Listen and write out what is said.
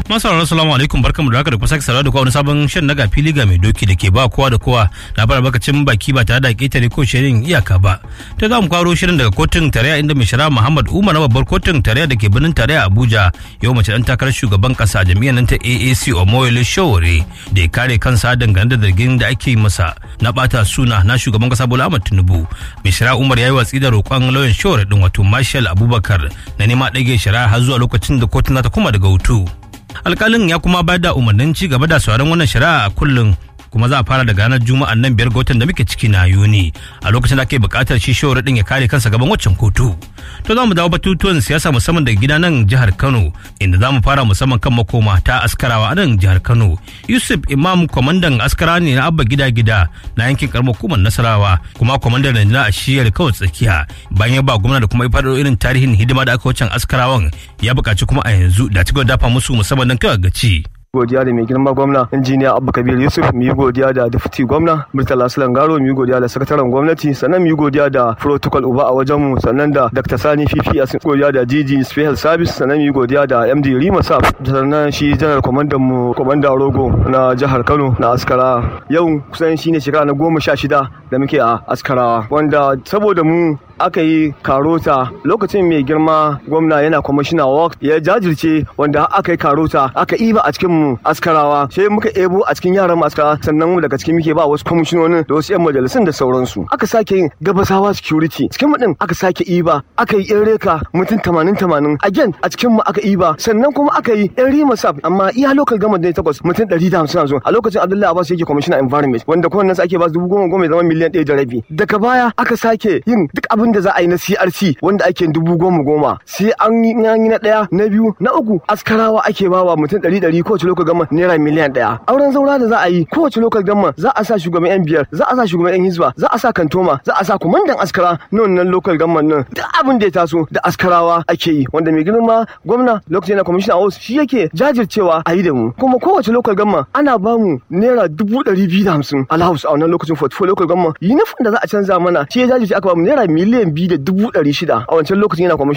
Masarar salamu alaikum barkamu da haka da kuma sake saurara da kowa wani sabon shan naga fili ga mai doki da ke ba kowa da kowa na fara bakacin baki ba tare da ketare ko shirin iyaka ba. Ta za mu kwaro shirin daga kotun tarayya inda mai shara Muhammad Umar na babbar kotun tarayya da ke birnin tarayya Abuja yau mace dan takarar shugaban kasa jami'an nan ta AAC Omoyele Shawore da ya kare kansa dangane da zargin da ake masa na bata suna na shugaban kasa Bola Ahmed Tinubu. Mai shara Umar ya yi watsi da roƙon lauyan Shawore din wato Marshal Abubakar na nema ɗage shari'a har zuwa lokacin da kotun za ta koma daga hutu. alkalin ya kuma bayar da umarnin ci gaba da sauran wannan shari'a a kullum kuma za a fara daga ranar juma'a nan biyar ga watan da muke ciki na yuni a lokacin da ake buƙatar shi shawarar din ya kare kansa gaban waccan kotu to za mu dawo batutuwan siyasa musamman daga gida nan jihar kano inda za mu fara musamman kan makoma ta askarawa a nan jihar kano yusuf imam kwamandan askara ne na abba gida gida na yankin karamar hukumar nasarawa kuma kwamandan rundunar a shiyar kawai tsakiya bayan ya ba gwamna da kuma ya faɗo irin tarihin hidima da aka wacan askarawan ya buƙaci kuma a yanzu da ci dafa musu musamman nan kawai gaci. godiya da mai girma gwamna injiniya abba kabir yusuf mu yi godiya da dufti gwamna murtala sulan garo mu yi godiya da sakataren gwamnati sannan mu yi godiya da protocol uba a wajen mu sannan da dr sani fifi a godiya da gg special service sannan mu yi godiya da md rima saf sannan shi janar kwamandan mu kwamandan rogo na jihar kano na askara yau kusan shine shekara na goma sha shida da muke a askarawa wanda saboda mu aka yi karota lokacin mai girma gwamna yana kwamishina work ya jajirce wanda aka yi karota aka iba a cikin mu askarawa sai muka ebo a cikin yaran mu askarawa sannan mu daga cikin muke ba wasu kwamishinonin da wasu yan majalisun da sauransu aka sake yin gabasawa security cikin mu din aka sake iba aka yi yan reka mutum tamanin tamanin again a cikin mu aka iba sannan kuma aka yi yan rima sab amma iya local government ne takwas mutum ɗari da hamsin a lokacin abdullahi abbas yake kwamishina environment wanda kowanne sa ake ba dubu goma goma ya zama miliyan ɗaya da rabi daga baya aka sake yin duk abin da za a yi na CRC wanda ake dubu goma goma sai an yi na ɗaya na biyu na uku askarawa ake bawa mutum ɗari ɗari kowace lokal gama naira miliyan ɗaya auren zaura da za a yi kowace lokal gama za a sa shugaban yan biyar za a sa shugaban yan hizba za a sa kantoma za a sa kumandan askara na wannan lokal gama nan duk abin da ya taso da askarawa ake yi wanda mai girma gwamna lokacin yana kwamishina a wasu shi yake jajircewa a yi da mu kuma kowace lokal gama ana bamu naira dubu ɗari biyu da hamsin alhaus a wannan lokacin 44 lokal gama yunifon da za a canza mana shi ya jajirce aka bamu naira miliyan biyu da dubu ɗari shida a wancan lokacin yana